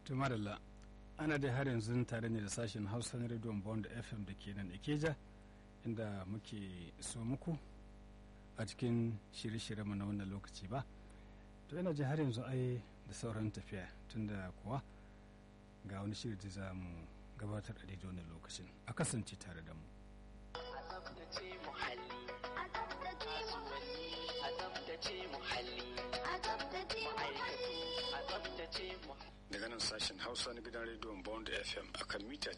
to madalla ana dai har yanzu tare ne da sashen hausa na rediyon bond fm da ke nan ikeja inda muke so muku a cikin shirye-shiryenmu na wannan lokaci ba to yana ji har yanzu ai da sauran tafiya tunda kuwa ga wani shiri da za mu gabatar a daidai wannan lokacin a kasance tare da mu a tsaftace muhalli kasuwanni a tsaftace muhalli ma'aikatu a tsaftace muhalli daga nan sashen hausa na gidan rediyon bond fm a kan mita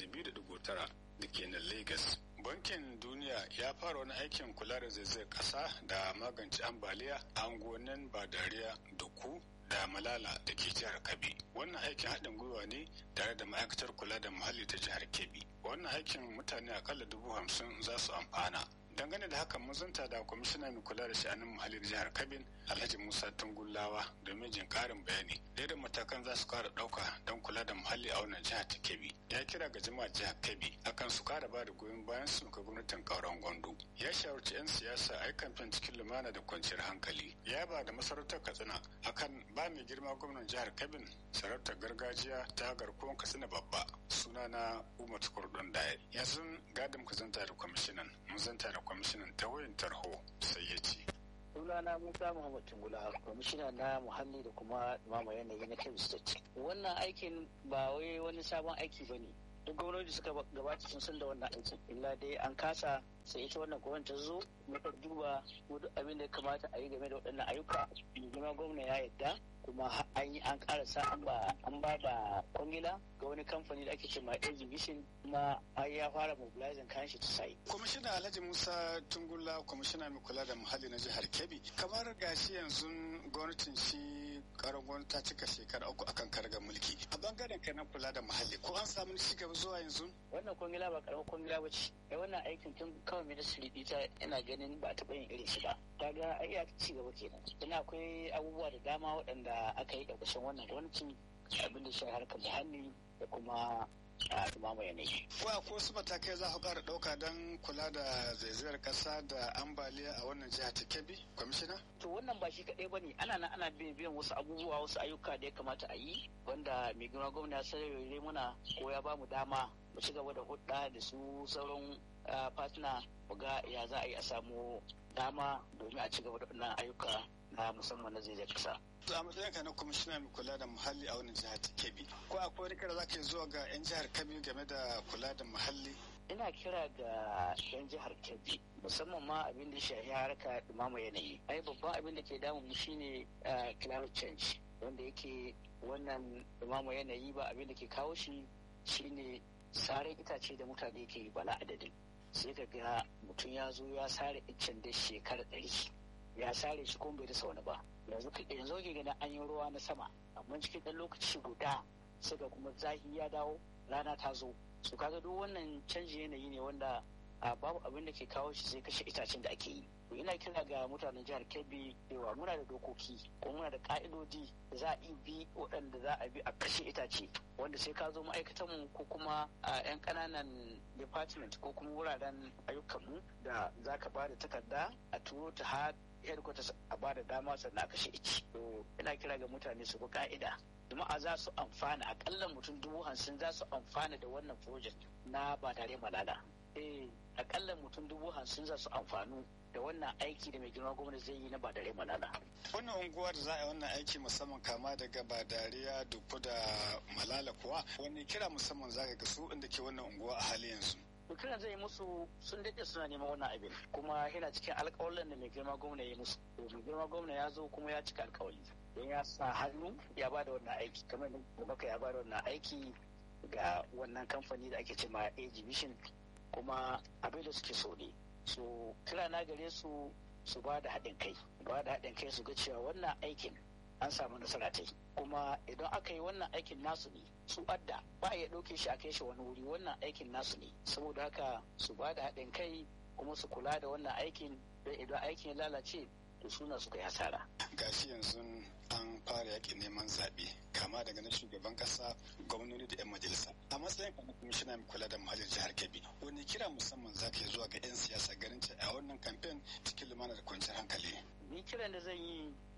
92.9 da ke nan lagos bankin duniya ya fara wani aikin kula da zaizayar kasa da magance ambaliya a unguwannin badariya duku da malala da ke jihar kabi wannan aikin haɗin gwiwa ne tare da ma'aikatar kula da muhalli ta jihar kebbi wannan aikin mutane akalla dubu hamsin za su amfana dangane da hakan mun zanta da kwamishina mai kula da sha'anin muhallin jihar kabin alhaji musa tungullawa domin jin karin bayani da da matakan za su kara dauka don kula da muhalli a wannan jihar ta kebbi ya kira ga jama'a jihar kebbi akan su kara ba da goyon bayan su ga gwamnatin kauran gwandu ya shawarci 'yan siyasa a yi kamfen cikin lumana da kwanciyar hankali ya ba da masarautar katsina akan ba mai girma gwamnan jihar kabin sarautar gargajiya ta garkuwan katsina babba sunana umar kurdun daya yanzu gadin ku zanta da kwamishinan mun zanta da kwamishinan ta wayan tarho sai ya ce sunana musa muhammad tungula kwamishina na muhalli da kuma mama yanayi na kebbi state wannan aikin ba wai wani sabon aiki ba ne duk gwamnati suka gabata sun san da wannan aikin illa dai an kasa sai ita wannan gwamnati ta zo muka duba duk abin da ya kamata a yi game da waɗannan ayyuka mai gwamna ya yadda kuma an yi an karasa an ba an ba da kwangila ga wani kamfani da ake ce ma exhibition kuma an ya fara mobilizing kayan shi ta sai kwamishina alhaji musa tungula kwamishina mai kula da muhalli na jihar kebbi kamar gashi yanzu gwamnatin shi karon gwamnati ta cika shekara uku akan kargar mulki a bangaren kai na kula da muhalli ko an samu ci gaba zuwa yanzu wannan kwangila ba karamar kwangila ba ce ai wannan aikin tun kawai ministry ita ina ganin ba taɓa yin irin shi ba kaga ai ya ci gaba kenan ina akwai abubuwa da dama waɗanda aka yi ƙarƙashin wannan gwamnati abin da shi harkar muhalli da kuma a dumama yanayi. Ko akwai wasu matakai za ku ƙara ɗauka don kula da zaizayar ƙasa da ambaliya a wannan jiha ta Kebbi, kwamishina? To wannan ba shi kaɗai ba ne, ana nan ana biyan wasu abubuwa wasu ayyuka da ya kamata a yi, wanda mai girma gwamna ya sarare muna ko ya ba mu dama mu ci gaba da hudda da su sauran fatina mu ga ya za a yi a samu dama domin a ci gaba da wannan ayyuka na musamman na zaizayar ƙasa. a matsayin ka na kwamishina mai kula da muhalli a wannan jihar ta kebbi ko akwai wani kira za ka zuwa ga 'yan jihar kebbi game da kula da muhalli ina kira ga 'yan jihar kebbi musamman ma abin da shahi harka dumama yanayi ai babban abin da ke damun mu shine climate change wanda yake wannan dumama yanayi ba abin da ke kawo shi shine sare itace da mutane ke bala adadin sai ka ga mutum ya zo ya sare iccen da shekara ɗari ya sare shi kuma bai rasa wani ba yanzu yanzu ke ganin an yi ruwa na sama amma cikin ɗan lokaci guda sai ga kuma zahi ya dawo rana ta zo su kaga duk wannan canji yanayi ne wanda a babu abin da ke kawo shi sai kashe itacen da ake yi to ina kira ga mutanen jihar kebbi cewa muna da dokoki ko muna da ka'idodi da za a bi waɗanda za a bi a kashe itace wanda sai ka zo ma'aikatan mu ko kuma a yan ƙananan department ko kuma wuraren ayyukanmu da za ka ba da takarda a turo ta har headquarters a ba da dama sannan a kashe ici to ina kira ga mutane su bi ka'ida jama'a za su amfana akalla mutum dubu hamsin za su amfana da wannan project na ba tare malala eh akalla mutum dubu hamsin za su amfanu da wannan aiki da mai girma gwamnati zai yi na ba dare malala. Wannan unguwa da za a yi wannan aiki musamman kama daga badariya duku da malala kuwa wani kira musamman za ka ga su inda ke wannan unguwa a hali yanzu. kiran zai musu sun daɗe suna neman wannan abin kuma yana cikin alƙawarin da mai girma gwamna ya musu mai girma gwamna ya zo kuma ya cika alƙawari don ya sa hannu ya ba da wannan aiki kamar da baka ya ba da wannan aiki ga wannan kamfani da ake ce ma exhibition kuma abin da suke so ne so kira na gare su su ba da haɗin kai ba da haɗin kai su ga cewa wannan aikin an samu nasara ta kuma idan aka yi wannan aikin nasu ne su adda ba a iya ɗauke shi a kai shi wani wuri wannan aikin nasu ne saboda haka su ba da haɗin kai kuma su kula da wannan aikin don idan aikin ya lalace to suna suka yi hasara. gashi yanzu an fara yaƙin neman zaɓe kama daga na shugaban ƙasa gwamnoni da 'yan majalisa a matsayin ka na kwamishina mai kula da muhallin jihar kebbi wani kira musamman za ka yi zuwa ga 'yan siyasa ganin a wannan kamfen cikin lumana da kwanciyar hankali ni kiran da zan yi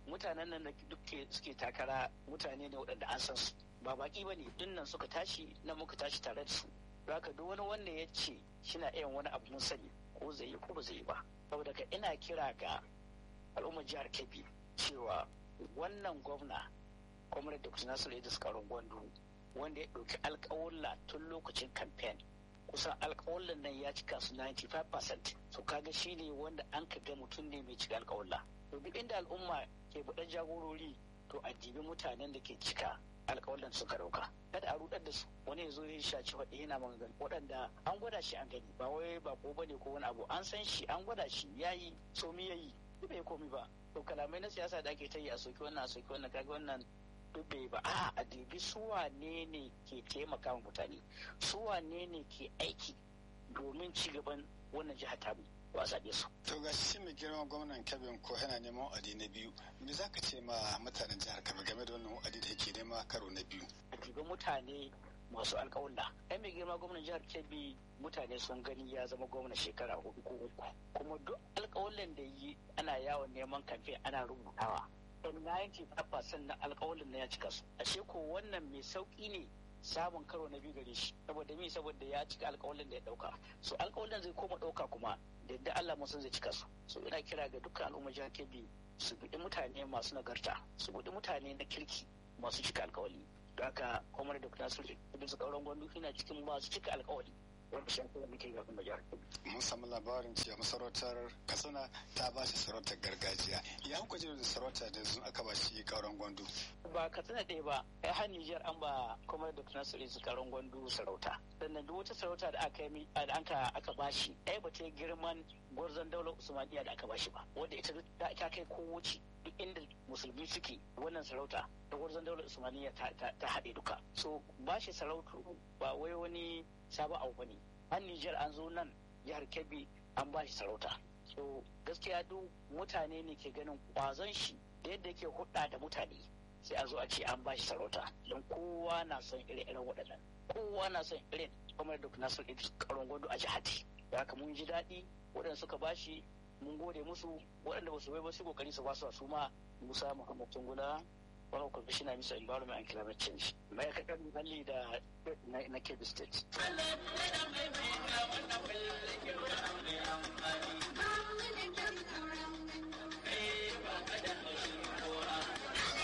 mutanen nan da duk suke takara mutane ne waɗanda an san su ba baki ba ne dinnan suka tashi nan muka tashi tare da su haka duk wani wanda ya ce shina iya wani abu mun sani ko zai yi ko ba zai yi ba saboda ka ina kira ga al'ummar jihar kebbi cewa wannan gwamna kwamnar da kusa nasiru idris karon gwandu wanda ya ɗauki alƙawalla tun lokacin kamfen kusan alƙawallan nan ya cika su 95% so kaga shi ne wanda an ka ga mutum ne mai cika alƙawalla to duk inda al'umma ke buɗe jagorori to a dibi mutanen da ke cika alƙawallan suka ɗauka kada a rudar da su wani ya zo ya shaci waɗanda yana magana waɗanda an gwada shi an gani ba wai ba ko bane ko wani abu an san shi an gwada shi yayi so mi yayi duk bai komi ba to kalamai na siyasa da ake ta yi a soki wannan a soki wannan kaga wannan duk bai ba a a dubi su wane ne ke taimaka wa mutane su wane ne ke aiki domin ci gaban wannan jihar tamu ba a zaɓe su. To ga shi mai girma gwamnan Kebbi ko yana neman wa'adi na biyu me za ka ce ma mutanen jihar Kebbi game da wannan wa'adi da yake nema karo na biyu. A dubi mutane masu alƙawalla. Ai mai girma gwamnan jihar Kebbi mutane sun gani ya zama gwamna shekara hudu ko uku kuma duk alƙawallan da yi ana yawon neman kamfe ana rubutawa. Dan 95% na alƙawallan na ya cika su. Ashe ko wannan mai sauƙi ne samun karo na biyu gare shi saboda mi saboda ya cika alkawalin da ya dauka so alkawalin zai koma dauka kuma da yadda Allah mun san zai cika su so ina kira ga dukkan al'umma jihar Kebbi su bidi mutane masu nagarta su bidi mutane na kirki masu cika alkawali don haka Umar da Nasiru Idris Kauran Gwandu yana cikin masu cika alkawali wanda shi kuma muke ga kuma jihar Kebbi mun samu labarin cewa masarautar Katsina ta ba shi sarautar gargajiya ya kuka ji da sarauta da sun aka ba shi Kauran Gwandu ba Katsina ɗaya ba ai har Nijar an ba kuma da Nasiru Idris Kauran Gwandu sarauta sannan duk wata sarauta da aka yi da aka aka bashi ai ba ta girman gwarzon daular Usmaniya da aka bashi ba wanda ita ta kai kowace duk inda musulmi suke wannan sarauta da gwarzon daular Usmaniya ta haɗe duka so bashi sarautu ba wai wani sabon abu bane an Nijar an zo nan jihar Kebbi an bashi sarauta so gaskiya duk mutane ne ke ganin kwazon shi da yadda yake hudda da mutane sai a zo a ce an bashi sarauta don kowa na son ire-iren waɗannan kowa na son irin kamar da nasir idris karon gwado a jihati da haka mun ji daɗi waɗanda suka bashi mun gode musu waɗanda ba su bai ba su kokari su basu su ma musa muhammad tungula wani kwamishina misa environment and climate change ma'aikatar muhalli da na kebbi state